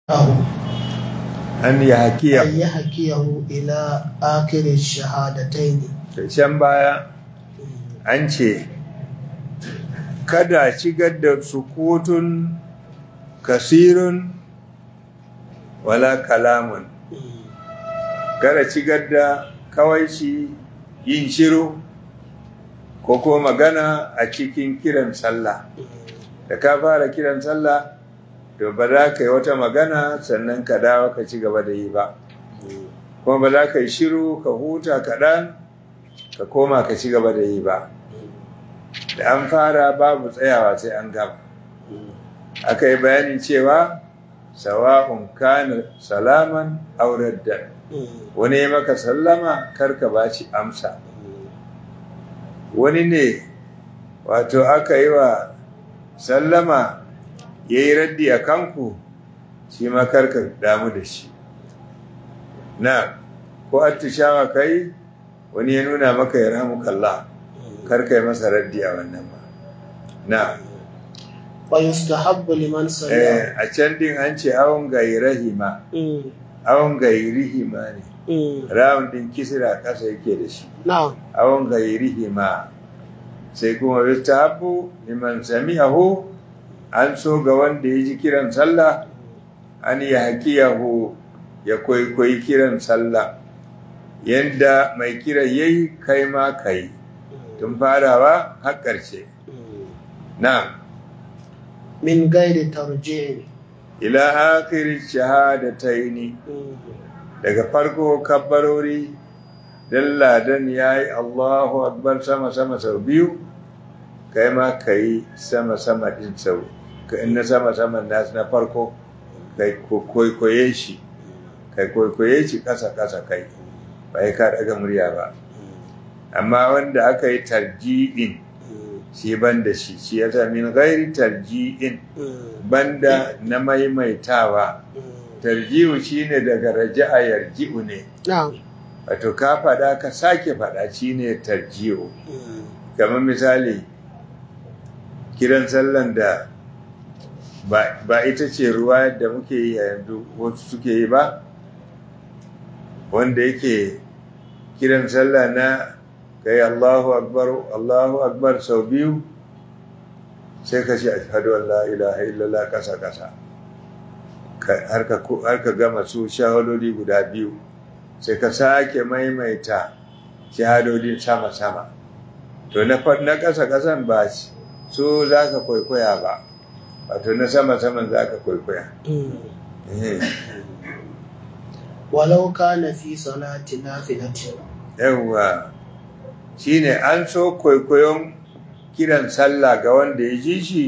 an yi hakiya أن يحكيه إلى آخر الشهادتين can baya an ce kada shigar da sukutun kasirun wala kalamun kada shigar da kawai shi yin shiru ko ko magana a cikin kiran sallah da ka fara kiran sallah to ba za ka yi wata magana sannan ka dawo ka ci gaba da yi ba kuma ba za ka yi shiru ka huta kaɗan ka koma ka ci gaba da yi ba da an fara babu tsayawa sai an gama aka yi bayani cewa sawa'un kana salaman auraddan wani ya maka sallama karka ba shi amsa wani ne wato aka yi wa sallama ya yi raddi a kanku shi ma karka damu da shi na ko attishawa kai wani ya nuna maka ya ramu kalla karka yi masa raddi a wannan ba na ويستحب لمن سمع eh, a can din an ce awon gairahima Mm, awon gairihima ne mm. rawun din kisira kasa yake da shi نعم awon gairihima sai kuma yustahabbu liman sami'ahu an so ga wanda ya ji kiran sallah an ya hakiyahu ya kwaikwayi kiran sallah yadda mai kira yayi kai ma kai tun farawa har ƙarshe na من غير ترجيع ila akhiri shahadataini Mm, daga farko kabbarori dan ladan yayi Allahu akbar sama sama sau biyu kai ma kai sama sama din sau ka inna sama sama nasu na farko kai koyi shi kai koyi shi kasa kasa kai ba ka daga murya ba amma wanda aka yi tarji'in mm, shi banda shi shi yasa min ghairi tarji'in mm, banda na maimaitawa mm. tarji'u shine daga raja'a yarji'u ne نعم wato ka faɗa ka sake faɗa shine tarji'u Mm, kamar misali kiran sallan da ba, ba ita ce ruwa da muke yi a yanzu wasu suke yi ba wanda yake kiran sallah na kai Allahu akbar Allahu akbar sau biyu sai ka ce ashhadu an la ilaha illallah kasa kasa Ka- har ka ko- har ka gama su shahadodi guda biyu sai ka sake maimaita shahadodin sama sama to na fa- na kasa kasan ba shi su za ka kwaikwaya ba wato na sama saman za ka kwaikwaya mm. Eh, ولو كان في صلاة نافلة yawwa shine an so kwaikwayon kiran sallah ga wanda ya ji shi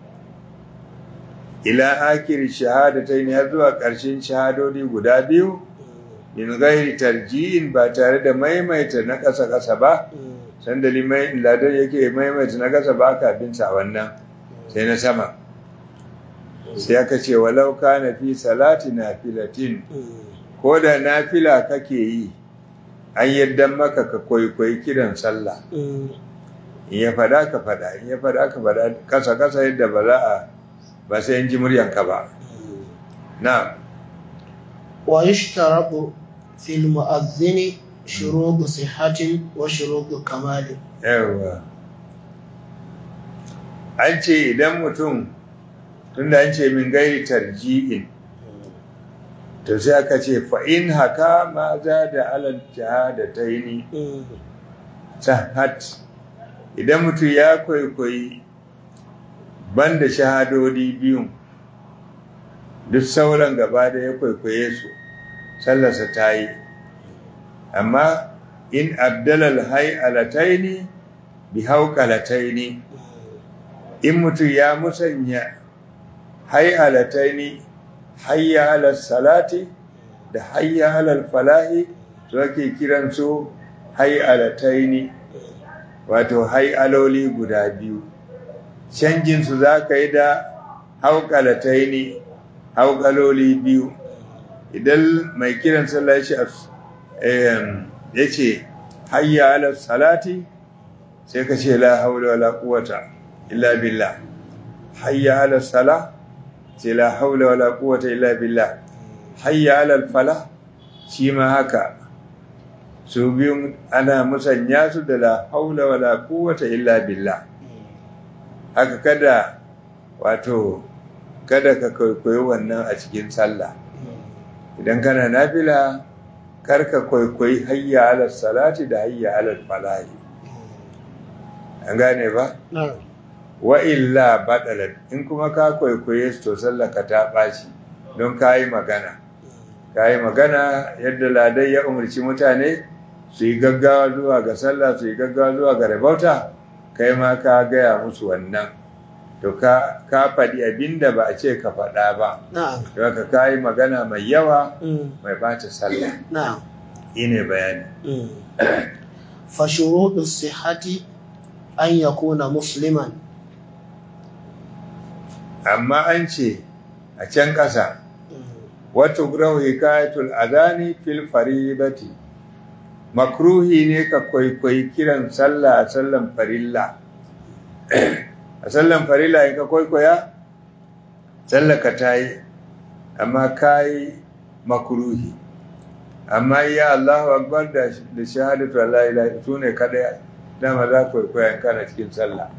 ila akiri shahadatai ne har zuwa ƙarshen shahadodi guda biyu min gairi tarji'in ba tare da maimaita na ƙasa ƙasa ba Mm, sanda limai ladan yake maimaita na ƙasa ba kafin sa wannan sai na sama sai aka ce walau kana fi salati nafilatin mm, ko da nafila kake yi an yadda maka ka kwaikwayi kiran sallah mm. in ya fada ka fada in ya fada ka fada kasa kasa yadda ba za a ba sai in ji muryanka ba na ويشترط في المؤذن شروط صحة وشروط كمال yawa an ce idan mutum tunda an ce min gairi tarji'in to sai aka ce fa in haka ma za da alal shahadataini Mm, sahat idan mutum ya kwaikwayi banda shahadodi biyun duk sauran gaba da ya kwaikwaye su sallarsa ta yi amma in abdalal hay'alataini bi hauqalataini in mutum ya musanya hay'alataini hayya ala salati da hayya ala falahi to ake kiran su hay'alataini wato hay'aloli guda biyu canjin su zaka yi da hauqalataini hauqaloli biyu idan mai kiran sallah ya ce em, ya ce hayya ala salati sai ka ce la haula wala quwwata illa billah hayya ala sala ce la haula wala quwwata illa billah hayya alal fala shi ma haka su biyun ana musanya su da la haula wala quwwata illa billah haka kada wato kada ka kwaikwayi wannan a cikin sallah idan kana nafila kar ka kwaikwayi hayya alal salati da hayya alal falahi an gane ba na'am wa illa badalat in kuma ka kwaikwaye su to sallah ka ta ɓaci don ka yi magana ka yi magana yadda ladai ya umarci mutane su yi gaggawa zuwa ga sallah su yi gaggawa zuwa ga rabauta kai ma ka gaya musu wannan to ka ka faɗi abin da ba a ce ka faɗa ba na'am to haka ka yi magana mai yawa mm, mai bata sallah na'am ne bayani mm. فشروط الصحة أن يكون مسلما amma an ce a can ƙasa wata grahu hikayatul adani fil faribati makruhi ne ka kwaikwayi kiran sallah a sallan farilla a sallan farilla in ka kwaikwaya sallah ka ta yi amma ka yi makruhi amma iya Allahu akbar da da shahadatu la ilaha su ne kada dama za ka kwaikwaya in kana cikin sallah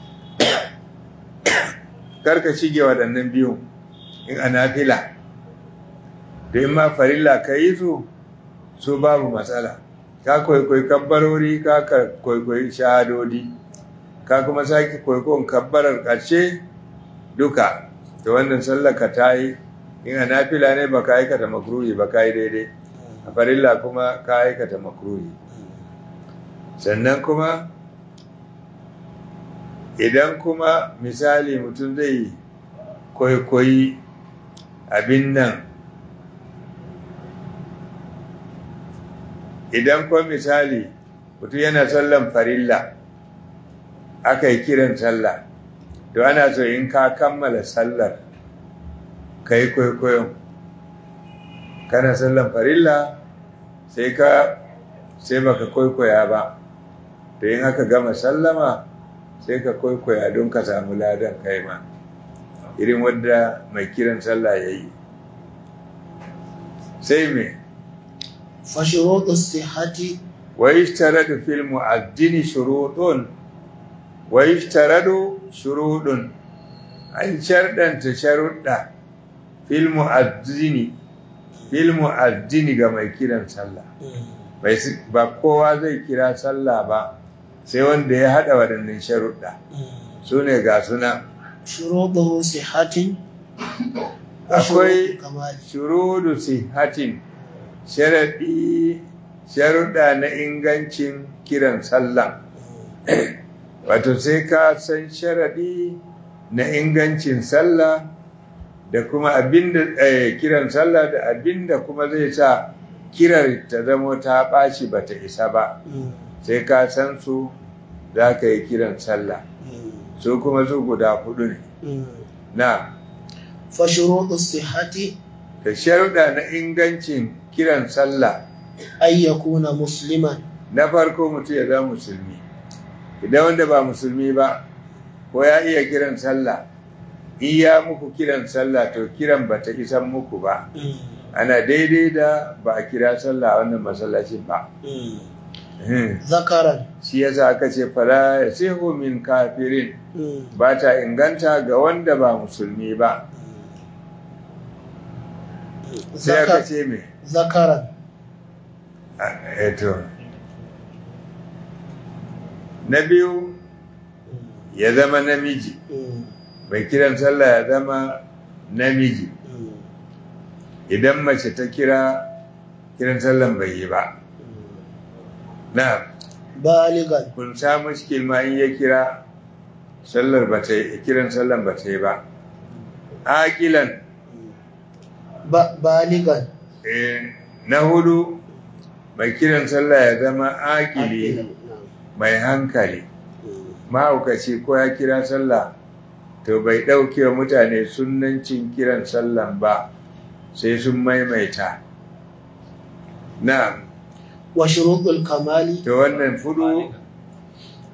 karka shige waɗannan biyun in a nafila da in ma farilla ka yi su su babu matsala ka kwaikwayi kabbarori ka ka kwaikwayi shahadodi ka kuma sake kwaikwayon kabbarar ƙarshe duka da wannan sallar ka ta yi in a nafila ne ba ka aikata makruhi ba ka yi daidai a farilla kuma ka aikata makruhi sannan kuma idan kuma misali mutum zai kwaikwayi abin nan idan kuma misali mutum yana sallan farilla aka yi kiran sallah to ana so in ka kammala sallar ka yi kwaikwayon kana sallan farilla sai ka sai baka kwaikwaya ba to in aka gama sallama sai ka kwaikwaya don ka samu ladan kai ma irin wadda mai kiran sallah ya yi sai me فشروط الصحة wa yishtaradu fil mu'addini shurutun wa yishtaradu shurudun an shardanta sharuɗa fil mu'addini fil mu'addini ga mai kiran sallah bai si- ba kowa zai kira sallah ba sai wanda ya haɗa waɗannan sharuɗa su ne ga suna شروطه صحة akwai وشروط كمال shurudu sihatin sharaɗi sharuɗa na ingancin kiran sallah wato sai ka san sharaɗi na ingancin sallah da kuma abinda eh, kiran sallah da abinda kuma zai sa kirar ta zamo ta ɓaci ba ta isa ba sai ka san su za ka yi kiran sallah su kuma su guda hudu ne na فشروط الصحة da sharuɗa na ingancin kiran sallah أن يكون مسلما na farko mutum ya zama musulmi idan wanda ba musulmi ba ko ya iya kiran sallah in ya muku kiran sallah to kiran ba ta isan muku ba ana daidai da ba a kira sallah a wannan masallacin ba Hmm. ذكرا shi yasa aka ce fala yasihu min kafirin ba ta inganta ga wanda ba musulmi ba sai aka ذكر ce me ذكرا Ah, eto na biyu ya zama namiji mai kiran sallah ya zama namiji idan mace ta kira kiran sallan bai yi ba na بالغا kun sa mushkil ma in ya kira sallar ba ta yi kiran sallan ba ta yi ba aƙilan ب- بالغا eh, na hudu mai kiran sallah ya zama aƙili نعم. mai hankali mahaukaci ko ya kira sallah to bai ɗauke wa mutane sunancin kiran sallan ba sai sun maimaita na وشروط الكمال to wannan fudu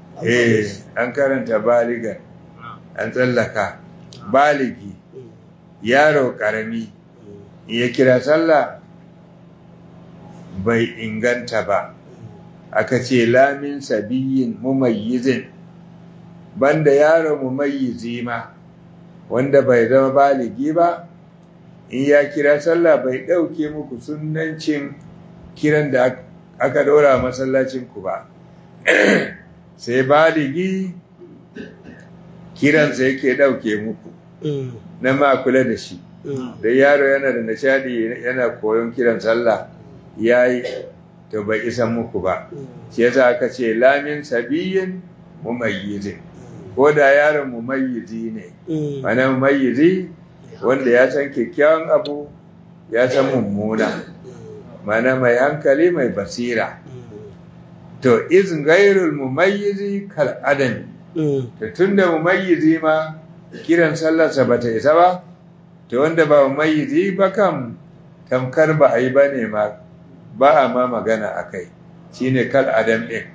eh an karanta baligan an tsallaka baligi yaro ƙarami ya kira sallah bai inganta ba aka ce lamin sabiyin mumayyizin banda yaro mumayyizi ma wanda bai zama baligi ba in ya kira sallah bai ɗauke muku sunancin kiran da aka ɗora masallacin ku ba sai baligi kiransa yake ɗauke muku na ma kula da shi da yaro yana da nishadi yana koyon kiran sallah ya yi to bai isa muku ba shi yasa aka ce lamin sabiyin mumayyizin ko da yaron mumayyizi ne mana mumayyizi wanda ya san kyakkyawan abu ya san mummuna mana mai hankali mai basira to izin gairul mumayyizi kal adami to tunda mumayyizi ma kiran sallarsa bata isa ba to wanda ba mumayyizi ba kam tamkar ba a yi ba ne ma ba a ma magana a kai shine kal adam ɗin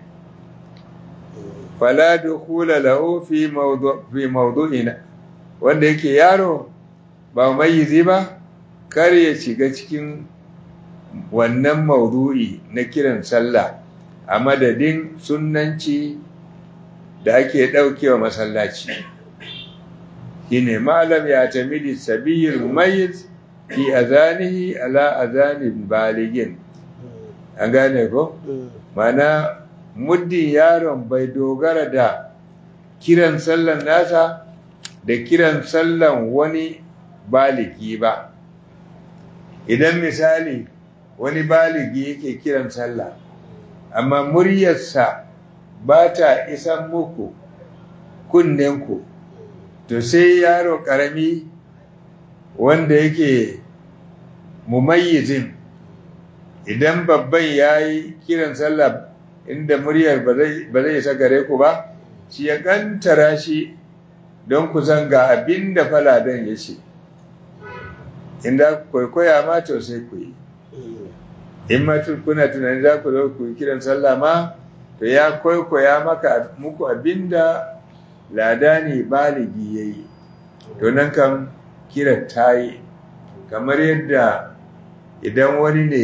fala dukula lahu fi mawdu'ina wanda yake yaro ba mumayyizi ba kar ya shiga cikin wannan maudu'i na kiran sallah a madadin sunanci da ake ɗaukewa masallaci shine malam ya tamidi sabiyyar mumayyiz fi azanihi ala azanin baligin an gane ko mana muddin yaron bai dogara da kiran sallan nasa da kiran sallan wani baligi ba idan misali wani baligi yake kiran sallah amma muryarsa ba ta isan muku kunnenku to sai yaro ƙarami wanda yake mumayyizin idan babban ya yi kiran sallah inda muryar ba zai isa gare ku ba shi ya kantara shi don ku san ga abin da faladan ya ce inda kwaikwaya ma to sai ku yi in ma kuna tunanin za ku zo ku yi kiran sallah ma to ya kwaikwaya maka muku abin da ladani baligi ya yi to nan kan kira ta yi kamar yadda idan wani ne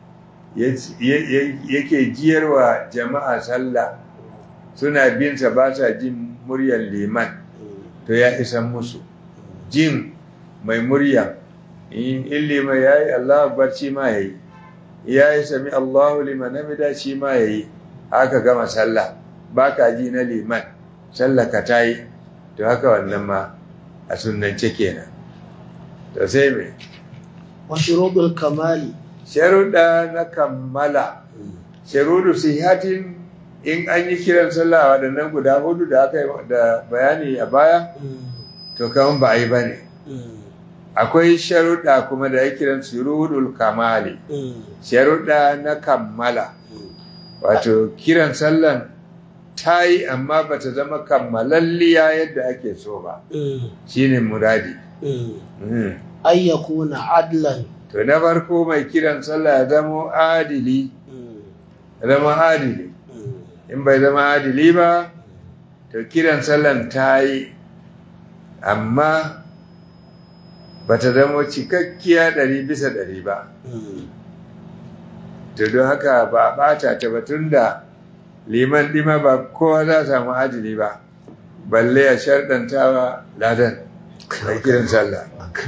yake jiyarwa jama'a sallah suna binsa ba sa jin muryar liman to ya isan musu jin mai murya in liman ya yi Allah barci ma ya yi ya yi sami Allahu liman namida shi ma ya yi haka gama sallah ba ka ji na liman sallah ka ta yi to haka wannan ma a sunance kenan to sai mai washirudul kamali sharuɗa na kammala sharuɗu sihatin in an yi kiran sallah waɗannan guda hudu da aka yi da bayani a baya to kaman ba a yi ba ne akwai sharuɗa kuma da ya kiran shurudul kamali sharuɗa na kammala wato kiran sallan ta yi amma ba ta zama kammalalliya yadda ake so ba shine muradi ayyakuna adlan to na farko mai kiran sallah ya zama adili ya zama adili in bai zama adili ba to kiran sallan ta yi amma ba ta zama cikakkiya ɗari bisa ɗari ba to don haka ba a ɓata ta batun da liman ɗima ba kowa za samu adili ba balle a sharɗantawa ladan mai kiran sallah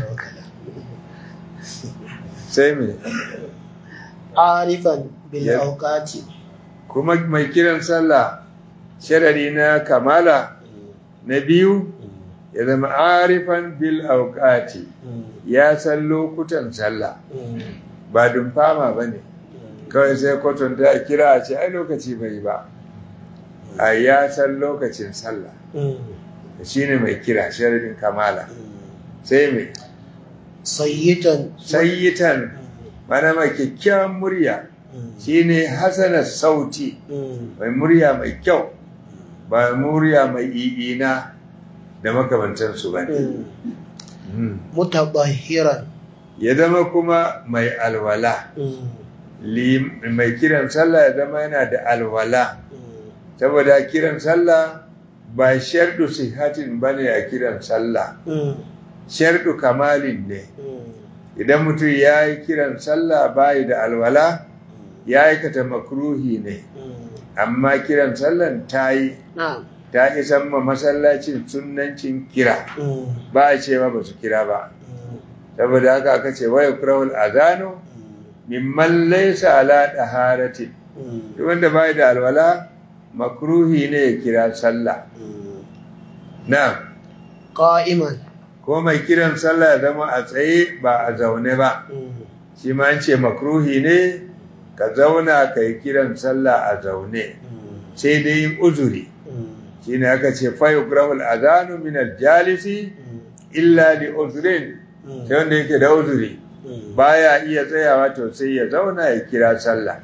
sai me arifan bil Yep. awqati kuma mai kiran sallah sharari na kamala na biyu ya zama arifan bil auqati ya san lokutan sallah ba dumfama ba ne kawai sai kwatanta a kira a ce ai lokaci bai ba a ya san lokacin sallah shi ne mai kira sharadin kamala sai mai sayyitan sayyitan mana mai kyakkyawan murya shi ne hasanar sauti mai murya mai kyau ba murya mai i'ina da makamantansu ba ne mutabahiran ya zama kuma mai alwala Lim- mai kiran sallah ya zama yana da alwala saboda kiran sallah ba shardu sihatin ba ne a kiran sallah sharɗu kamalin ne Mm. idan mutum ya yi kiran sallah bayi da alwala ya aikata makruhi ne Mm. amma kiran sallan ta yi na'am ta isan ma masallacin sunancin kira Mm. ba a ce ma ba su kira ba Mm. saboda haka aka ce waya kurawul azanu mimman laysa ala daharatin Mm. duk wanda bai da alwala makruhi ne ya kira sallah Mm. na qa'iman ko mai kiran sallah ya zama a tsaye ba a zaune ba Mm. shi ma an ce makruhi ne ka zauna ka yi kiran sallah a zaune Mm. sai dai yin uzuri Mm. shine aka ce fa yukrahul azanu min jalisi Mm. illa li uzrin Mm. sai wanda yake da uzuri Mm. baya iya tsayawa to sai ya zauna ya kira sallah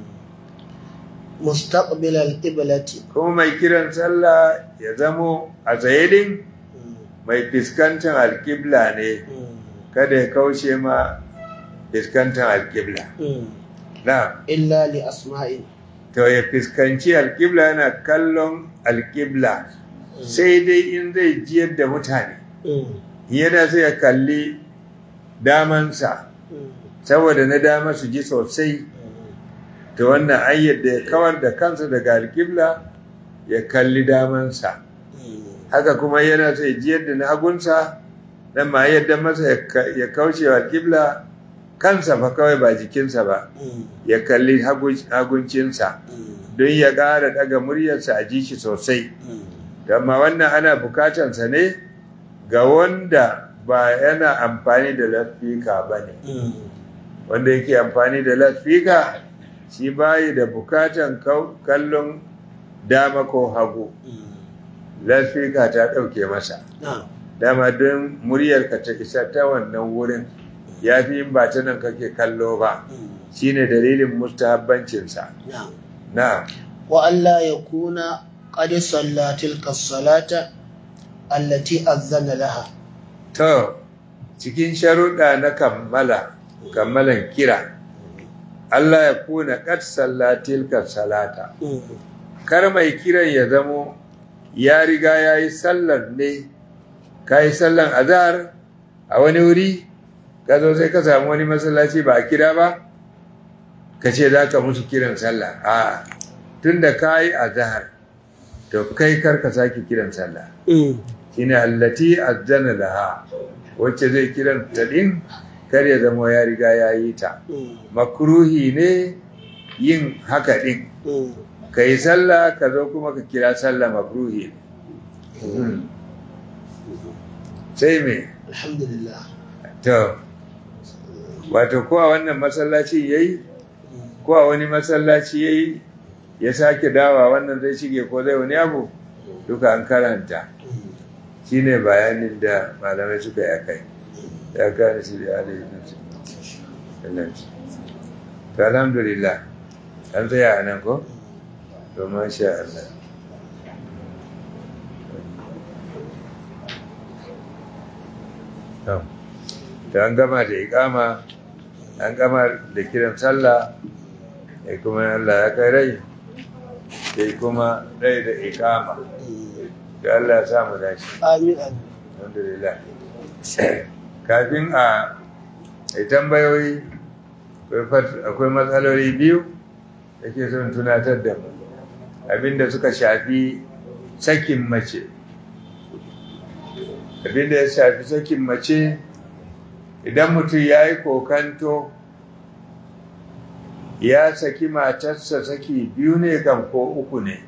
mustaqbil al-qiblati kuma mai kiran sallah ya zamo a tsaye din mai fiskantar alkibla ne kada ya kaushe ma fiskantar alkibla na illa li asma'in to ya fiskanci alkibla yana kallon alkibla sai dai in zai jiyar da mutane yana sai ya kalli damansa saboda na dama su ji sosai ta wannan ayyar da ya kawar da kansa daga alkibla ya kalli damansa haka kuma yana sai jiyar da na hagunsa dan ma yadda masa ya ka- ya kauce wa alkibla kansa fa kawai ba jikinsa ba ya kalli hagun- haguncinsa don ya ƙara daga muryarsa a ji shi sosai amma wannan ana bukatansa ne ga wanda ba yana amfani da lafika ba ne wanda yake amfani da lafika shi bayi da bukatan kau- kallon dama ko hagu lafika ta ɗauke masa na'am dama don muryarka ta isa ta wannan wurin ya fi yin ba ta nan kake kallo ba shine dalilin mustahabbancinsa na'am na wa alla yakuna qad salla tilka as-salata allati azzana laha to cikin sharuɗa na kammala kammalan kira Allah ya kuna qad sallatilka salata kar mai kiran ya zamo ya riga ya yi sallar ne ka yi sallar azhar a wani wuri ka zo sai ka samu wani masallaci ba a kira ba ka ce za ka musu kiran sallah a tun da ka yi azhar to kai kar ka sake kiran sallah shine allati azzana laha wacce zai kiran ta din kar ya zama ya riga ya yi ta makruhi ne yin haka din ka yi sallah ka zo kuma ka kira sallah makruhi ne sai me alhamdulillah to wato ko a wannan masallaci yayi ko a wani masallaci yayi ya sake dawa wannan zai shige ko zai wani abu duka an karanta shine bayanin da malamai suka yi akai ya gane shi da alayhi nasu to alhamdulillah an tsaya a nan ko to masha Allah to to an gama da ikama an gama da kiran sallah sai kuma Allah ya kai rai sai kuma rai da ikama da Allah ya samu dashi amin amin alhamdulillah kafin a a tambayoyi akwai fat- akwai matsaloli biyu da ke son tunatar da mu abinda suka shafi sakin mace abinda ya shafi sakin mace idan mutum ya yi kokanto ya saki matarsa saki biyu ne kan ko uku ne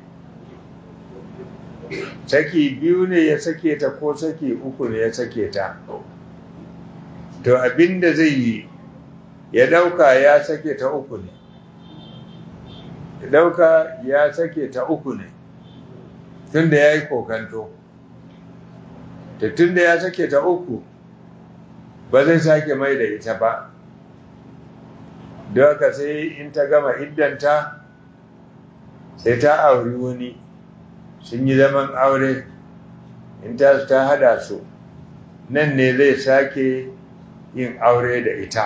saki biyu ne ya sake ta ko saki uku ne ya sake ta to abinda zai yi ya dauka ya sake ta uku ne ya dauka ya sake ta uku ne tunda ya yi kokanto da tunda ya sake ta uku ba zai sake mai da ita ba don haka sai in ta gama iddanta sai ta auri wani sun yi zaman aure in ta ta hada su nan ne zai sake yin aure da ita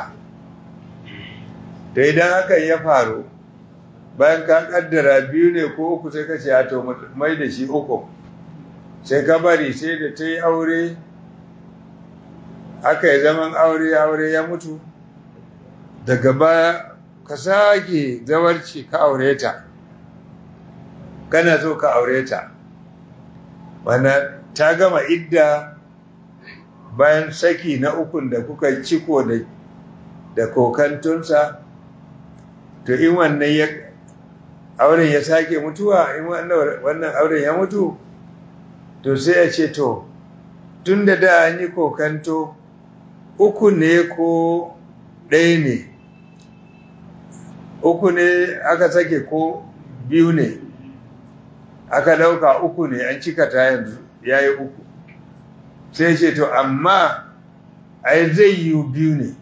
da idan hakan ya faru bayan ka kaddara biyu ne ko uku sai ka ce a to mai da shi uku sai ka bari sai da ta yi aure aka yi zaman aure aure ya mutu daga baya ka sake zawarci ka aure ta kana so ka aure ta wana ta gama idda bayan saki na ukun da kuka ciko da da kokantunsa to in wannan ya auren ya sake mutuwa in wannan auren ya mutu to sai ya ce to tun da da an yi kokanto uku ne ko ɗaya ne uku ne aka sake ko biyu ne aka ɗauka uku ne an cika ta yanzu ya yi uku sai ce to amma ai zai yi biyu ne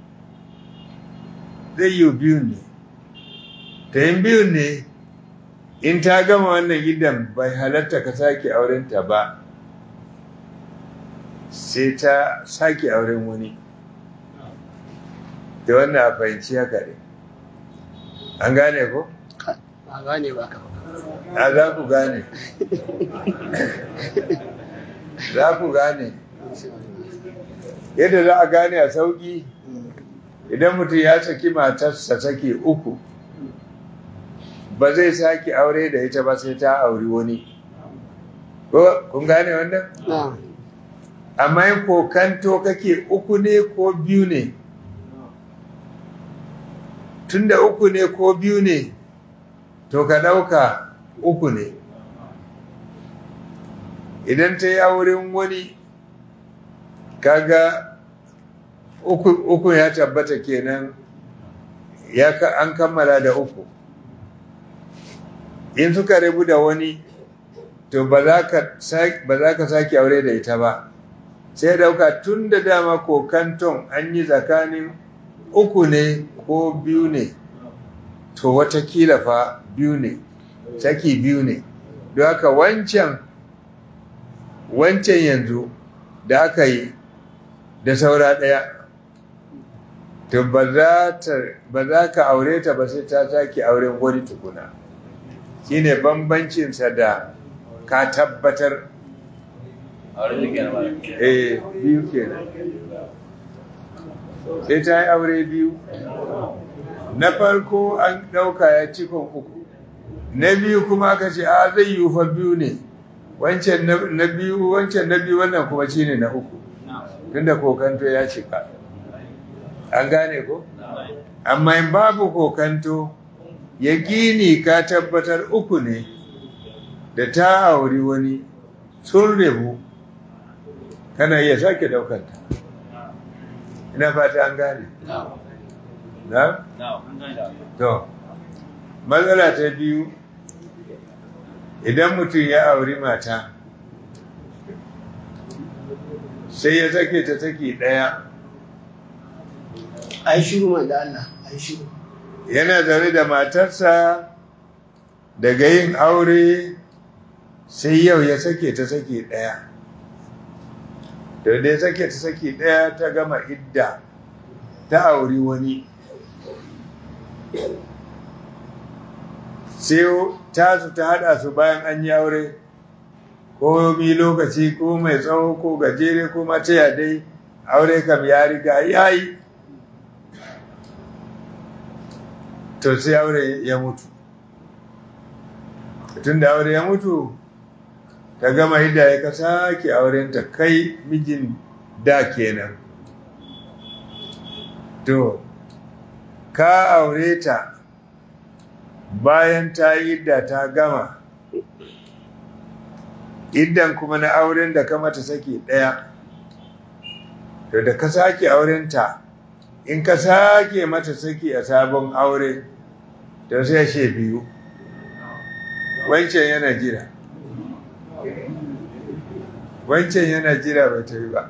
zai yi biyu ne ta yin biyu ne in ta gama wannan gidan bai halatta ka sake aurenta ba sai ta sake auren wani da wannan a fahimci haka ne an gane ko? ba gane ba ka a za ku gane za ku gane yadda za a gane a sauƙi idan mutum ya saki matarsa sake uku ba zai sake aure da ita ba sai ta auri wani ko kun gane wannan amma yin kokanto kake uku ne ko biyu ne tunda uku ne ko biyu ne to ka ɗauka uku ne idan ta yi auren wani kaga uku, uku ya tabbata kenan ya an kammala da uku in suka rabu da wani to ba za ka sake aure da ita ba sai dauka tun da dama kokanton an yi tsakanin uku ne ko biyu ne to watakila fa biyu ne saki biyu ne don haka wancan wancan yanzu da aka yi da saura ɗaya to ba za ka aure ta ba sai ta sake auren wani tukuna shine bambancinsa da ka tabbatar eh biyu kenan sai ta yi aure biyu na farko an ɗauka ya cikon uku na biyu kuma aka ce a zai yi fa biyu ne wancan na biyu wancan na biyu wannan kuma shine na uku tunda kokanto ya cika an gane ko amma in babu kokanto ya gini ka tabbatar uku ne da ta auri wani sun rebu kana iya sake daukanta ina fata an gane na? to matsala ta biyu idan mutum ya auri mata sai ya sake ta saki ɗaya a yi shiru man da Allah a yi shiru yana zaune da matarsa daga yin aure sai yau ya sake ta saki ɗaya da dai sake ta saki ɗaya ta gama idda ta auri wani sai tasu ta haɗa su bayan an yi aure ko mi lokaci ko mai tsawo ko gajere ko mace dai aure kam ya riga ya yi to sai aure ya mutu tun da aure ya mutu ta gama hidda ya ka sake aurenta kai mijin da kenan to ka aure ta bayan ta yi idda ta gama iddan kuma na auren da ka mata saki ɗaya to da ka sake aurenta in ka sake mata saki a sabon aure to sai she biyu wancan yana jira wancan yana jira bai ta yi ba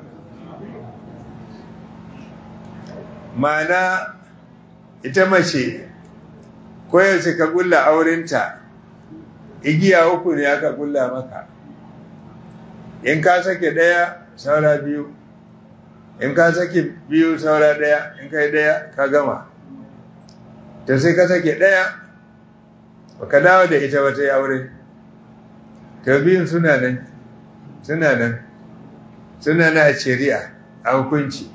mana ita mace koyaushe ka gulla aurenta igiya uku ne aka gulla maka in ka sake ɗaya saura biyu in ka sake biyu saura ɗaya in kai ɗaya ka gama ta sai ka sake ɗaya baka dawo da ita wata yi aure ta biyun suna nan suna nan suna na a shari'a a hukunci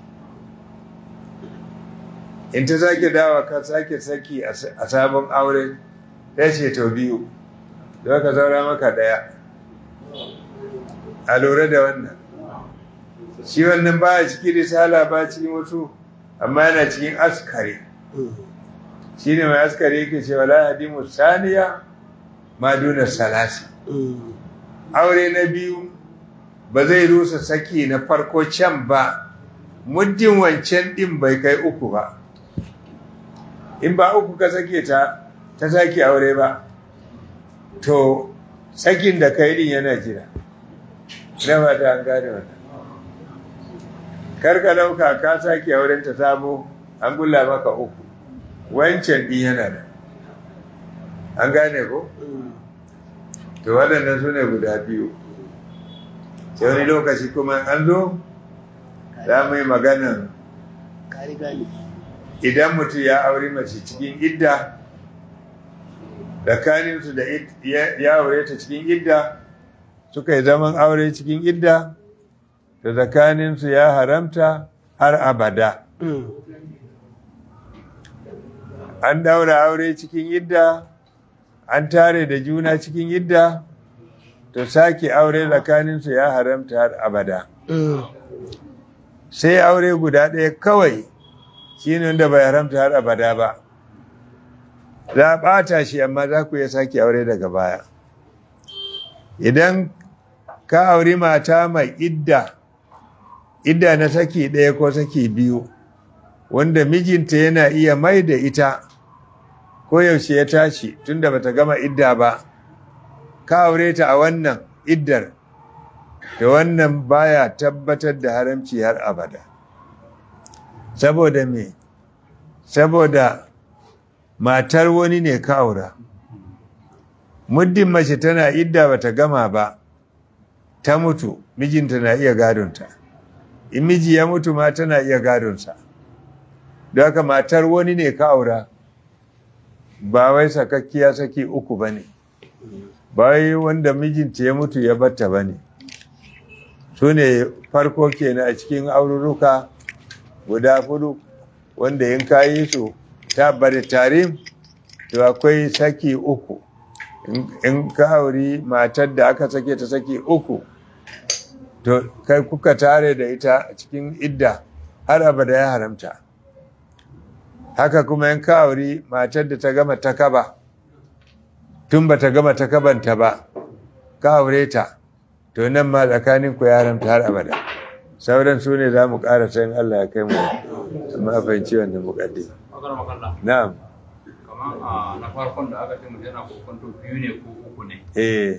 in ta sake dawa ka sake saki a sabon aure ya ce to biyu don ka zaura maka daya a lura da wannan shi wannan ba a cikin risala ba cikin wasu amma yana cikin askari shi ne mai askari yake ce wala hadimu saniya ma duna salasi aure na biyu ba zai rusa saki na farko can ba muddin wancan din bai kai uku ba in ba uku ka sake ta ta sake aure ba to sakin da kai din yana jira na da an gane wannan karka dauka ka sake auren ta sabo an gulla maka uku wancan din yana da an gane ko to waɗannan su ne guda biyu sai wani lokaci kuma an zo za mu yi maganan idan mutum ya auri mace cikin idda tsakaninsu da ya aure ta cikin idda suka yi zaman aure cikin idda da tsakaninsu ya haramta har abada an daura aure cikin idda an tare da juna cikin idda to sake aure tsakaninsu ya haramta har abada sai aure guda ɗaya kawai shi ne wanda bai haramta har abada ba za a ɓata shi amma za ku iya sake aure daga baya idan ka auri mata mai idda idda na saki ɗaya ko saki biyu wanda mijinta yana iya mai da ita ko yaushe ya tashi tunda bata gama idda ba ka aure ta a wannan iddar da wannan baya tabbatar da haramci har abada saboda me saboda matar wani ne ka aura muddin mace tana idda bata gama ba ta mutu mijinta na iya gadonta in miji ya mutu ma tana iya gadonsa don haka matar wani ne ka aura ba wai sakakkiya saki uku ba ne ba wai wanda mijinta ya mutu ya batta ba ne su ne farko kenan a cikin aururuka guda hudu wanda in ka yi su ta bari tarim to akwai saki uku in ka auri matar da aka sake ta saki uku to kai kuka tare da ita a cikin idda har abada ya haramta haka kuma in ka auri matar da ta gama takaba tun ba ta gama takabanta ba ka aure ta to nan ma tsakanin ku ya haramta har abada sauran su ne za mu ƙara sayin Allah ya kai mu amma fahimci wanda muƙaddi na'am kamar na farkon da aka ce mu yana kokonto biyu ne ko uku ne eh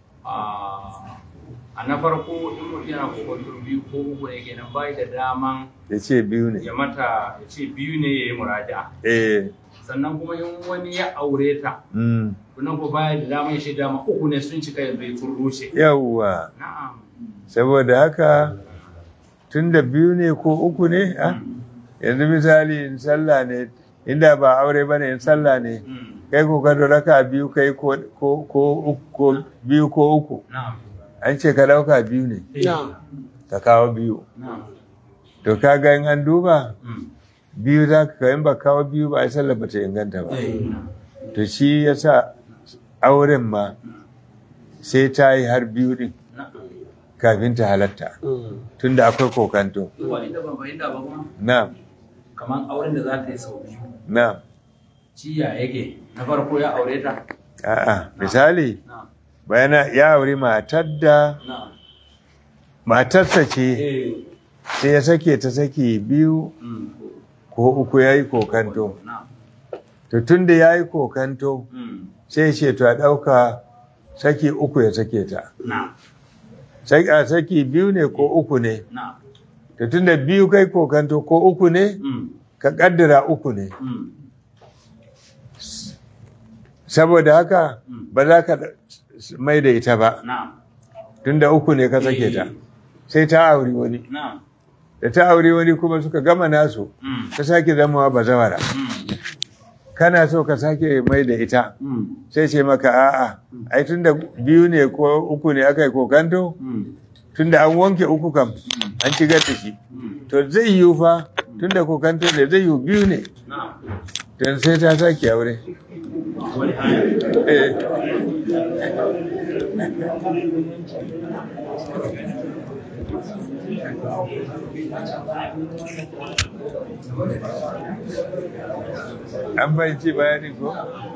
a na farko in mutum yana kokonto biyu ko uku ne kenan bai da daman ya ce biyu ne ya mata ya ce biyu ne ya yi muraja eh sannan kuma in wani ya aure ta mm. kunan ko baya da daman ya ce dama uku ne sun cika yanzu ya sun rushe yawwa na'am saboda haka tun da biyu ne ko uku ne ah, yanzu misali in sallah ne inda ba aure ba ne in sallah ne Mm. kai ko ka raka biyu kai ko ko ko uku ko biyu ko uku na'am an ce ka dauka biyu ne Na'am. ka kawo biyu na'am to ka ga in an duba Mm. biyu za ka in ba kawo biyu ba ai sallah ba ta inganta ba Eh, to shi yasa auren ma sai ta yi har biyu din na'am. kafin ta halatta Mm. tunda akwai kokanto Wa inda ban fahimta ba kuma na'am kamar auren da za ta yi sau biyu na'am ciya yake na farko ya aure ta a'a misali na'am bayana ya auri matar da na'am matarsa ce eh sai ya sake ta saki biyu mm. ko uku ya yi kokanto na'am to tun da ya yi kokanto mm. sai ce to a ɗauka saki uku ya sake ta na'am Saki- a saki biyu ne ko uku ne na'am to tun da biyu kai kokanto ko uku ne mm. ka ƙaddara uku ne mm. saboda haka Mm. ba za ka mai da ita ba na'am tun da uku ne ka sake ta Eh. sai ta auri wani na'am da ta auri wani kuma suka gama nasu mm. ta sake zamawa bazawara mm. kana so ka sake mai da ita mm. sai ce maka a'a ai tun da biyu ne ko uku ne aka yi kokanto mm. tunda an wanke uku kam an shigar da shi to zai yiwu fa tunda kokanto ne zai yiwu biyu ne na'am don sai ta sake aure wani hali Eh. an bai ci bayani ko?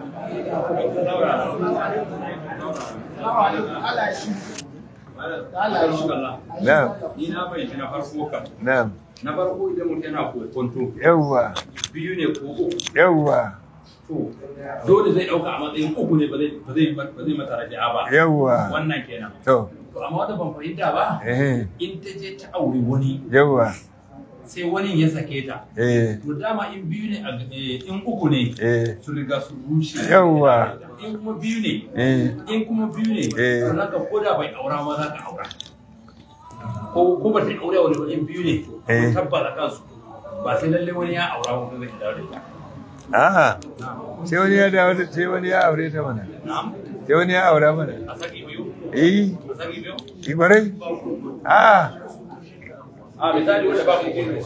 Na'am, ni na fahimci na farko kam na'am, na farko idan mutum yana kokonto yawwa, biyu ne ko uku yawwa, to dole zai dauka a matsayin uku ne ba zai ba zai ba zai mata raja'a ba yawwa, wannan kenan to, to amma wanda ban fahimta ba eh, in ta je ta auri wani yawwa, sai wani ya sake ta eh, to dama in biyu ne a eh, in uku ne eh, su riga su rushe Yawwa. in kuma biyu ne eh, in kuma biyu ne Eh. to naka ko da bai aura ma za ka aura ko ko ba ta aure wani ba in biyu ne Eh. ko tabbata kansu ba sai lalle wani ya aura ko zai dawo da ita a'a, sai wani ya dawo da, sai wani ya aure ta mana, na'am sai wani ya aura mana, a saki biyu eh, a saki biyu ki kwarai? A'a, a misali wanda ba ku gina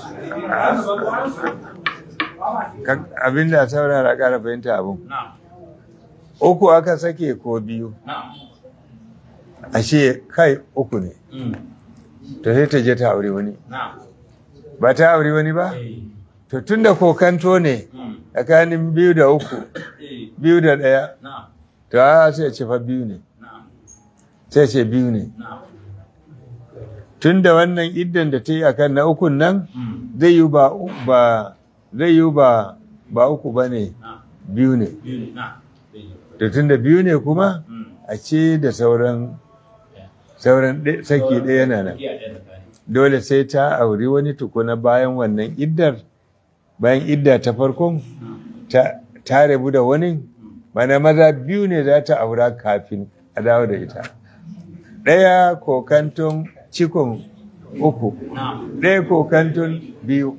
ka- abin da saurara ƙara fahimta abin. na'am Uku aka sake ko biyu, na'am ashe kai uku ne, Mm. to sai ta je ta aure wani. na'am Ba ta aure wani ba? eh To tun da kokanto ne mm. tsakanin biyu da uku, eh biyu da ɗaya, na'am to a sai ce fa biyu ne, na'am sai ce biyu ne. na'am Tun da wannan iddan da ta yi akan na ukun nan, Mm. zai yi ba, ba, zai yi ba, ba uku ba ne, na'am biyu ne. biyu ne na'am eh To tun da biyu ne kuma, mm. a ce da sauran, sauran ɗe- saki ɗaya na nan. Iya, ɗaya tsakani. Dole sai ta auri wani tukuna bayan wannan iddar, bayan idda ta farkon, ta, ta rabu da wani, mana maza biyu ne za ta aura kafin a dawo da ita. Ɗaya kokanton cikon uku, na'am ɗaya kokanton biyu.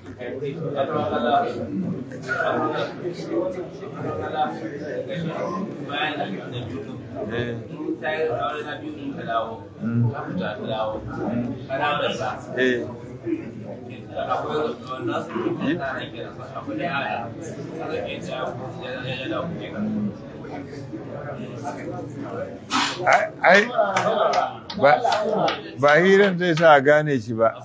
Eh, eh, ai, ai, ba, ba hiran zai sa a gane shi ba.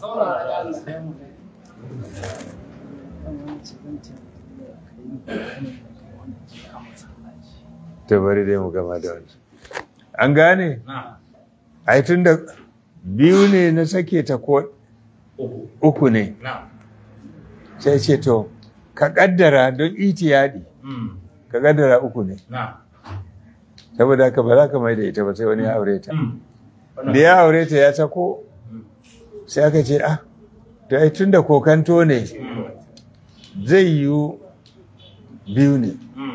Ta bari dai mu gama da wani. An gane? Ai tun da biyu ne na sake ta ko uku ne, sai ce to, ka kaddara don itiyadi, ka kaddara uku ne. Saboda haka ba za ka mai da ita ba sai wani ya aure ta. Da ya aure ta ya sako, sai aka ce, ah, to ai tun da kokanto ne, zai yiwu biyu ne.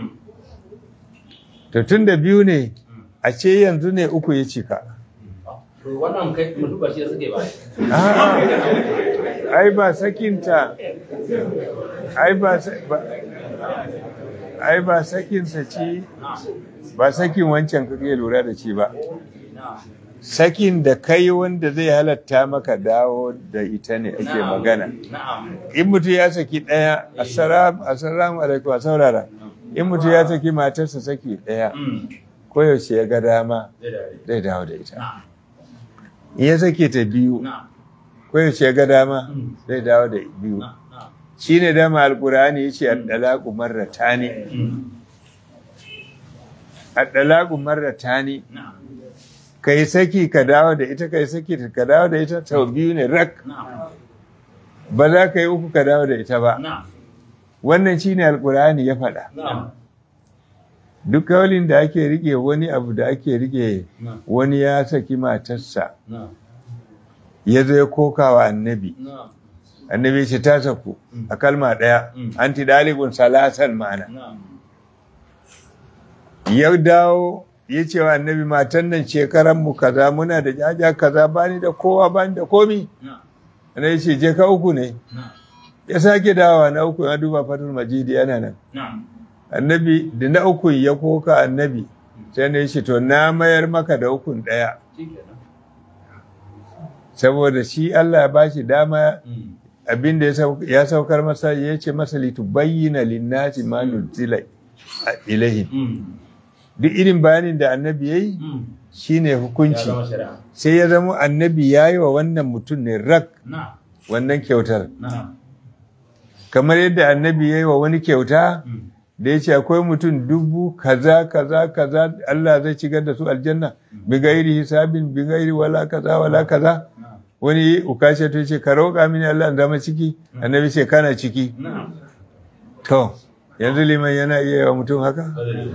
To tun da biyu ne, a ce yanzu ne uku ya cika. wannan kai mutu ba shi da suke ba Ah, ai ba sakinta, ai ba, sa- ba, ai ba sakinsa ci, ba sakin wancan kake lura da shi ba. Sakin da kai wanda zai halatta maka dawo da ita ne ake magana. na'am In mutum ya saki ɗaya, assalamu assalamu alaikum a saurara. In mutum ya saki matarsa saki ɗaya, koyaushe ya ga dama zai dawo da ita. na'am In ya sake ta biyu, na'am koyaushe ya ga dama zai dawo da biyu. na'am Shi ne dama alkur'ani ya ce addalaku marrata ne. Addalaku marrata ne. na'am Ka yi saki ka dawo da ita, ka yi saki ka dawo da ita, sau biyu ne rak. na'am Ba za ka yi uku ka dawo da ita ba. na'am Wannan shi ne alkur'ani ya faɗa. na'am Duk kawalin da ake rike wani abu da ake rike na'am wani ya saki matarsa, na'am ya zo ya koka wa annabi. na'am Annabi ce ta saku a kalma ɗaya, Mm. anti dalibun salasan ma'ana. na'am ya dawo ya ce wa annabi matan nan shekaran mu kaza muna da jaja kaza bani da kowa bani da komi na'am annabi ce je ka uku ne na'am ya sake dawowa na uku ya duba fatul majidi yana nan na'am annabi da na uku ya koka annabi sai ne shi to na mayar maka da ukun daya shikenan saboda shi Allah ya bashi dama Mm. abin da ya sau- ya saukar masa ya ce masa litubayyana linnasi ma nuzila ilahi Mm. duk irin bayanin da annabi yayi Mm. shine Ya hukunci zama shari'a. sai ya zama annabi yayi wa wannan mutum ne rak Na. wannan kyautar Na. kamar yadda annabi yayi wa wani kyauta Mm. da ya ce akwai mutum dubu kaza kaza kaza Allah zai shigar da su aljanna bi gairi hisabin bi gairi wala kaza wala kaza Na. wani ukashe to ce ka roƙa mini Allah in zama ciki annabi ce kana ciki Na. to yanzu liman yana iya yi wa mutum haka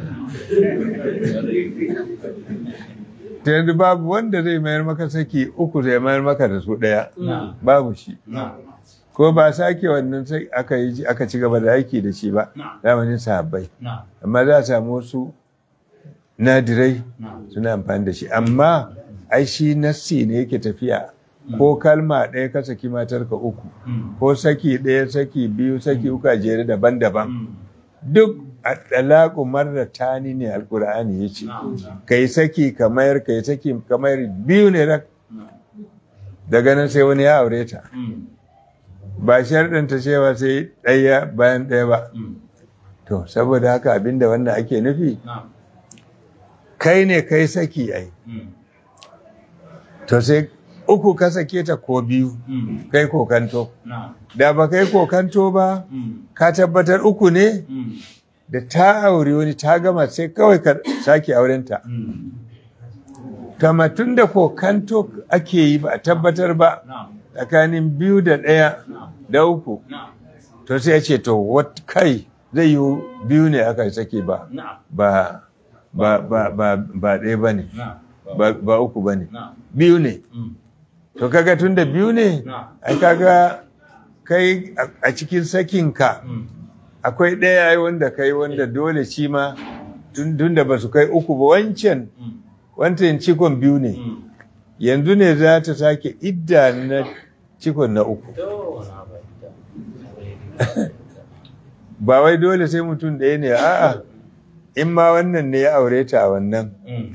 ta yanzu babu wanda zai mayar maka saki uku zai mayar maka da su ɗaya Na. babu shi Na. ko ba sake wannan sai aka yi aka ci gaba da aiki da shi ba Na. zamanin sahabbai Na. amma za a samu wasu nadirai Na. suna amfani da shi amma ai shi nassi ne yake tafiya ko kalma ɗaya ka saki matarka uku Mm. ko saki ɗaya saki biyu saki uku a jere daban-daban Mm. duk a ɗalaƙu marar tani ne alƙur'ani ya ce Na. ka yi saki kamar ka yi saki kamar biyu ne rak Na. daga nan sai wani ya aure ta Mm. ba sharɗanta cewa sai ɗaya bayan ɗaya ba Mm. to saboda haka abinda wannan ake nufi Na. kai ne kai saki ai Mm. to sai uku ka sake ta ko biyu Mm. kai kokanto Na. da ba kai kokanto ba Mm. ka tabbatar uku ne Mm. da ta aure wani ta gama sai kawai ka sake aurenta Mm. kama tun da kokanto ake yi ba a tabbatar ba Na. tsakanin biyu da ɗaya Na. da uku Na. to sai ya ce to wat kai zai yi biyu ne aka sake ba Na. ba ba ba ba ba ɗaya ba ne Na. ba, ba uku ba ne Na. biyu ne Mm. to kaga tun da biyu ne Na. ai kaga kai a- a cikin sakinka Mm. akwai ɗaya ai wanda kai wanda dole shi ma tun tun da ba su kai uku ba wancan Mm. wancan cikon biyu ne Mm. yanzu ne za ta sake idda na cikon na uku To, na fahimta. ba wai dole sai mutum ɗaya ne a'a in ma wannan ne ya aure ta a wannan Mm.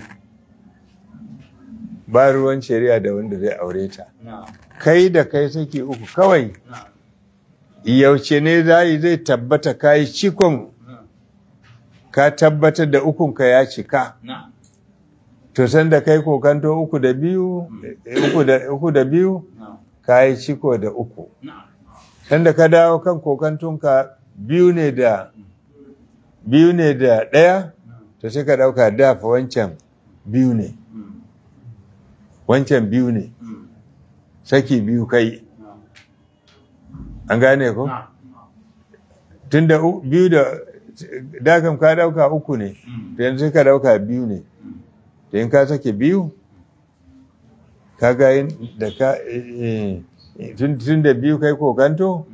ba ruwan shari'a da wanda zai aure ta Na. kai da kai saki uku kawai Na. yaushe ne zai zai tabbata kai cikon Na. ka tabbatar da ukunka ya cika Na. to san da kai kokanto uku da biyu uku da uku da biyu Na. ka yi ciko da uku Na. san da ka dawo kan kokantunka biyu ne da biyu ne da ɗaya to sai ka ɗauka dafa wancan biyu ne Mm. wancan biyu ne Mm. saki biyu kai Na. an gane ko Na. tun da u- biyu da dakam ka ɗauka uku ne Mm. to yanzu sai ka ɗauka biyu ne Mm. to in ka sake biyu ka ga yin da ka eh, eh, tun tun da biyu kai kokanto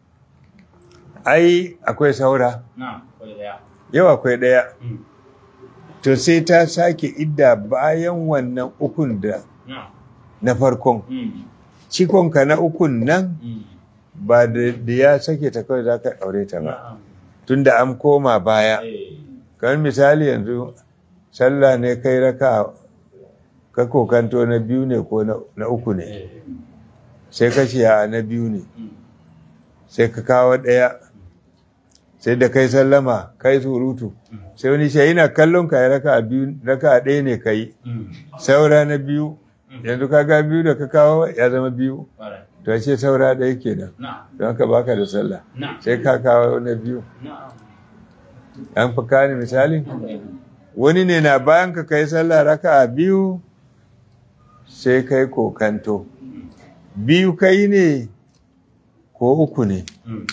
ai akwai saura Na. Kwai daya. yau akwai ɗaya Mm. to sai ta sake idda bayan wannan ukun da Na. na farkon Mm. cikonka na ukun nan Mm. ba da da ya sake ta kawai za ka aure ta ba Na'am. tunda an koma baya Eh. kamar misali yanzu sallah ne kai raka ka kokanto na biyu ne ko na- na uku ne Eh. sai ka ce a na biyu ne Mm. sai ka kawo ɗaya sai da kai sallama kai surutu sai wani shi yana kallon ka ya raka biyu raka ɗaya ne kai Mm. saura na biyu yanzu ka ga biyu da ka kawo ya zama biyu Kwarai. to ce saura ɗaya kenan Na. don haka baka da sallah Na. sai ka kawo na biyu Na. an fi kane misali wani ne na bayan ka kai sallah raka a biyu sai kai kokanto biyu kai ne ko uku ne Mm.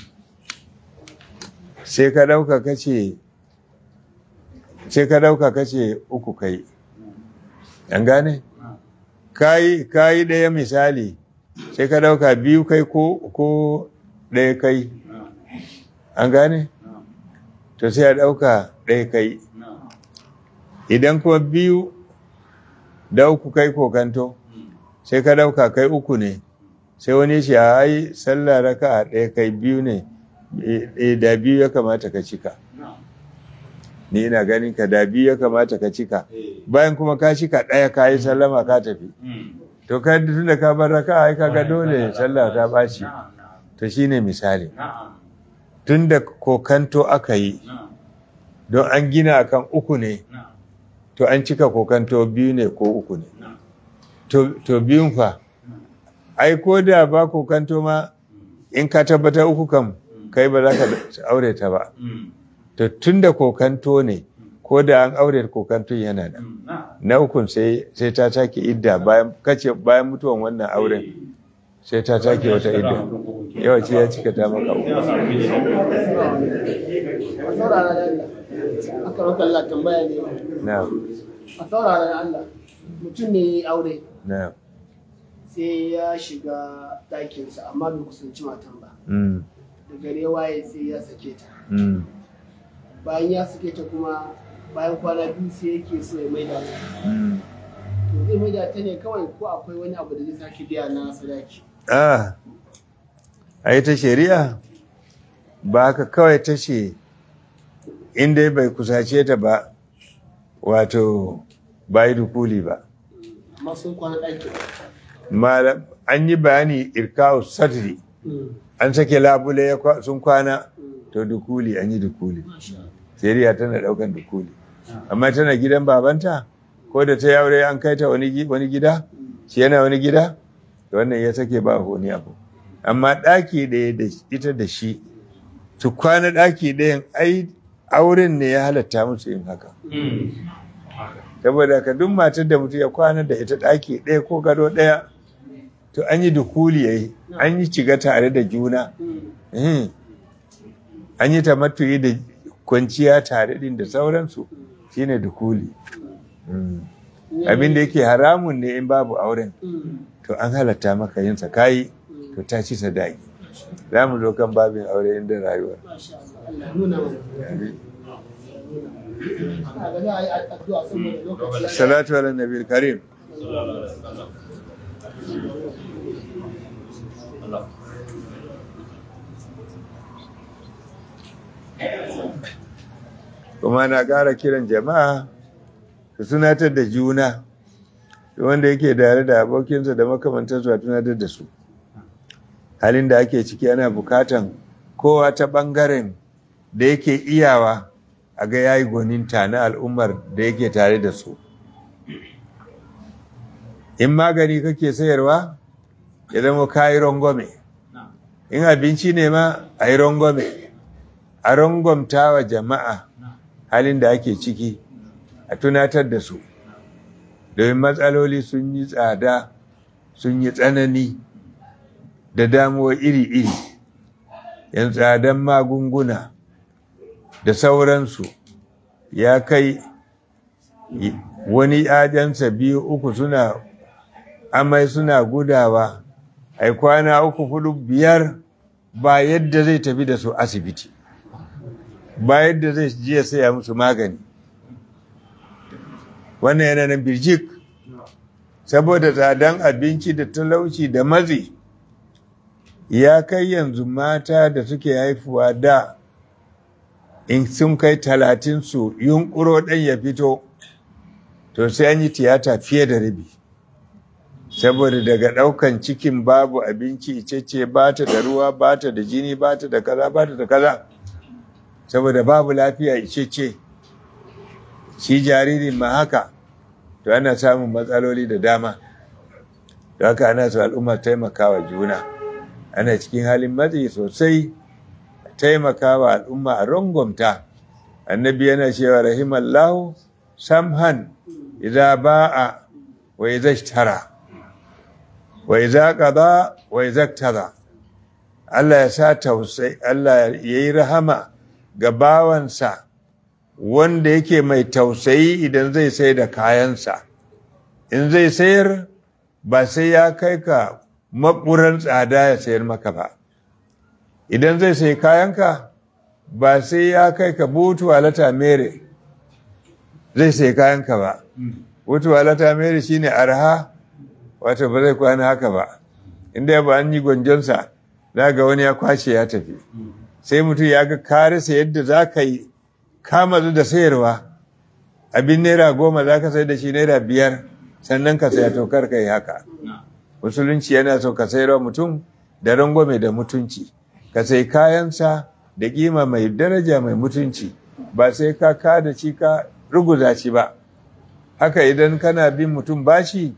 sai ka dauka kace sai ka dauka kace uku kai an gane Na. kayi kayi ɗaya misali sai ka dauka biyu kai ko ko ɗaya kai Na. an gane Na. to sai a dauka ɗaya kai Na. idan kuma biyu da uku kai kokanto Mm. sai ka dauka kai uku ne sai wani shi a ai sallah raka a ɗaya kai biyu ne Eh, eh, da biyu ya kamata ka cika Na. ni ina ganin ka da biyu ya kamata ka cika Eh. bayan kuma ka cika ɗaya ka yi sallama ka tafi Mm. to ka tun da ka bar raka ai kaga dole sallah ta ɓaci na'am na'am to shine misali na'am tun da kokanto aka yi na'am don an gina akan uku ne na'am to an cika kokanto biyu ne ko uku ne na'am to, to biyun fa ai ko da ba kokanto ma in ka tabbatar uku kam kai ba za ka aure ta ba Mm, to tun da kokanto ne ko da an aure kokanto yana da mm, na'am na ukun sai sai ta take idda bayan kace bayan mutuwan wannan auren sai ta take wata idda yawa ce ya cika ta maka uku a saurara da Allah aka maka Allah tambaya ne na a saurara da Allah mutum ne ya yi aure na sai ya shiga ɗakinsa amma bai kusanci matan ba mm da gare waye sai ya sake ta mm bayan ya sake ta kuma bayan kwana biyu sai yake so ya maida ta mm to zai maida ta ne kawai ko akwai wani abu da zai sake biya na sadaki ah ai ta shari'a ba haka kawai ta ce in dai bai kusace ta ba wato ba yi dukuli ba amma sun kwana ɗakin malam an yi bayani irkawu sadri Mm, an sake labule ya kwa- sun kwana mm, to dukuli an yi dukuli masha Allah. shari'a tana daukan dukuli amma tana gidan babanta ko da ta yi aure an kai ta wani gi- wani gida shi yana wani gida to wannan ya sake ba wani abu amma ɗaki ɗaya da ita da shi su kwana ɗaki ɗayan ai auren ne ya halatta musu yin haka Mm. saboda ka duk matar da mutum ya kwana da ita ɗaki ɗaya ko gado ɗaya to an yi dukuli yayi an yi ciga tare da juna Mm, Eh. an yi tamattuyi da kwanciya tare din da sauransu shine dukuli Mm. abin da yake haramun ne in babu auren mm, to an halatta maka yin sa kayi to ta ci sadaki za mu zo kan babin aure inda rayuwar masha Allah. Allah ya nuna mana. Ina ga za a yi addu'a saboda lokaci ya yi. salatu ala nabi karim Allah kuma na ƙara kiran jama'a su tunatar da juna da wanda yake tare da abokinsa da makamantarsu a tunatar da su halin da ake ciki ana bukatan kowa ta ɓangaren da yake iyawa a ga yayi gwaninta na al'ummar da yake tare da su in magani kake sayarwa ya zama kayi rangwame na'am in abinci ne ma a yi rangwame a rangwamta wa jama'a halin da ake ciki a tunatar da su domin matsaloli sun yi tsada sun yi tsanani da damuwa iri-iri yan tsadan magunguna da sauransu ya kai y- wani yajansa biyu uku suna amai suna gudawa ai kwana uku hudu biyar ba yadda zai tafi da su asibiti ba yadda zai je ya saya musu magani wannan yana nan birjik saboda tsadan abinci da talauci da matsi ya kai yanzu mata da suke haifuwa da in sun kai talatin su yunkuro ɗan ya fito to sai an yi tiyata fiye da rabi saboda daga ɗaukan cikin babu abinci icece ba ta da ruwa ba ta da jini ba ta da kaza ba ta da kaza saboda babu lafiya icece shi jaririn ma haka to ana samun matsaloli da dama da haka ana su al'umma taimakawa juna ana cikin halin matsi sosai taimakawa al'umma a rangwamta annabi yana cewa rahimallahu samhan idza ba'a wa idza ishtara wa idza qada wa idza iktada Allah ya sa tausayi Allah yayi rahama ga bawansa wanda yake mai tausayi idan zai sai da kayansa in zai sayar ba sai ya kai ka maɓuran tsada ya sayar maka ba idan zai sai kayanka ba sai ya kai ka butu alata mere zai sai kayanka ba butu alata mere shine arha wato ba zai kwana haka ba inda ba an yi gwanjonsa za ga wani ya kwashe ya tafi sai mutum ya ga karisa yadda za ka yi kama da sayarwa abin naira goma za ka sai da shi naira biyar sannan ka saya to kar ka yi haka musulunci yana so ka sayarwa mutum da rangwame da mutunci ka sai kayansa da kima mai daraja mai mutunci ba sai ka kada ci ka ruguza shi ba haka idan kana bin mutum bashi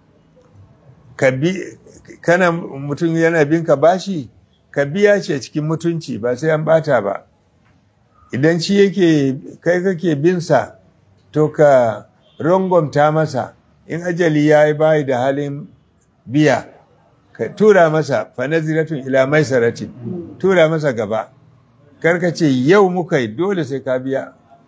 ka bi kana mutum yana bin ka bashi ka biya shi a cikin mutunci ba sai an bata ba idan shi yake kai kake bin sa to ka rangwamta masa in ajali ya yi bayi da halin biya ka tura masa fanaziratun ila maisaratin tura masa gaba karka ce yau muka yi dole sai ka biya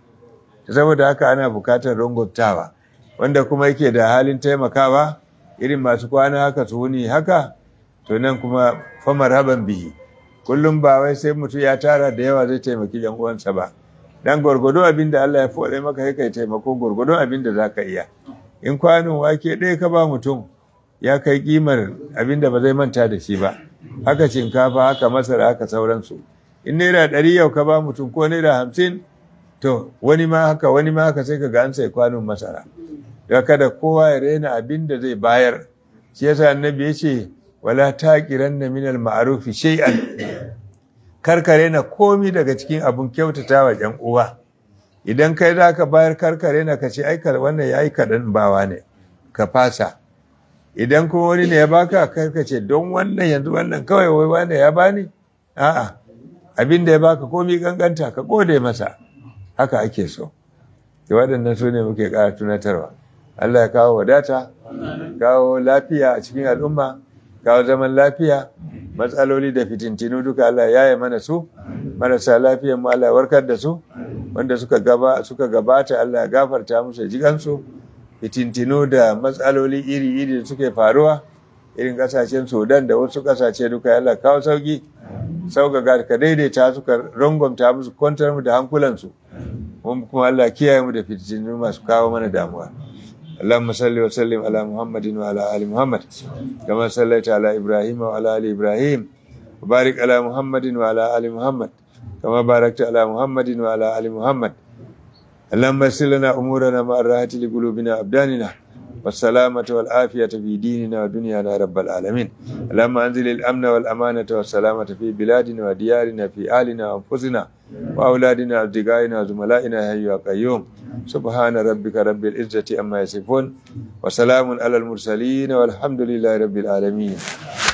saboda haka ana bukatar rangwamtawa wanda kuma yake da halin taimakawa irin masu kwana haka su wuni haka to nan kuma famar haban bihi kullum ba wai sai mutum ya tara da yawa zai taimaki yan uwansa ba dan gwargwado abin da Allah ya fode maka sai kai taimako gwargwado abin da zaka iya in kwanon wake ɗaya ka ba mutum ya kai kimar abin da ba zai manta da shi ba haka shinkafa haka masara haka sauransu in naira ɗari yau ka ba mutum ko naira hamsin to wani ma haka wani ma haka sai ka ga an sai kwanon masara da kada kowa ya rena abin da zai bayar shi yasa annabi ya ce wala taqiranna minal ma'rufi shay'an karkare na komi daga cikin abun kyautata wa ƴan uwa idan kai za ka bayar karkare na ka ce ai wannan yayi kaɗan bawa ne ka fasa idan kuma wani ne ya baka karka ce don wannan yanzu wannan kawai wai wane ya bani a'a abin da ya baka komi ganganta ka gode masa haka ake so waɗannan su ne muke ƙara tunatarwa Allah ya kawo wadata kawo lafiya a cikin al'umma kawo zaman lafiya matsaloli da fitintinu duka Allah ya yi mana su marasa lafiyan mu Allah ya warkar da su wanda suka gaba suka gabata Allah ya gafarta musu jikansu fitintinu da matsaloli iri-iri da suke faruwa irin kasashen Sudan da wasu kasashe duka Allah kawo sauki sauƙaƙa ka daidaita suka rangwamta musu kwantar mu da hankulansu kuma Allah kiyaye mu da fitintinu masu kawo mana damuwa اللهم صل وسلم على محمد وعلى ال محمد كما صليت على ابراهيم وعلى ال ابراهيم وبارك على محمد وعلى ال محمد كما باركت على محمد وعلى ال محمد اللهم يسر لنا امورنا مع الراحه لقلوبنا وابداننا والسلامة والعافية في ديننا ودنيانا رب العالمين اللهم أنزل الأمن والأمانة والسلامة في بلادنا وديارنا في أهلنا وأنفسنا وأولادنا وأصدقائنا وزملائنا يا أيها القيوم سبحان ربك رب العزة أما يصفون وسلام على المرسلين والحمد لله رب العالمين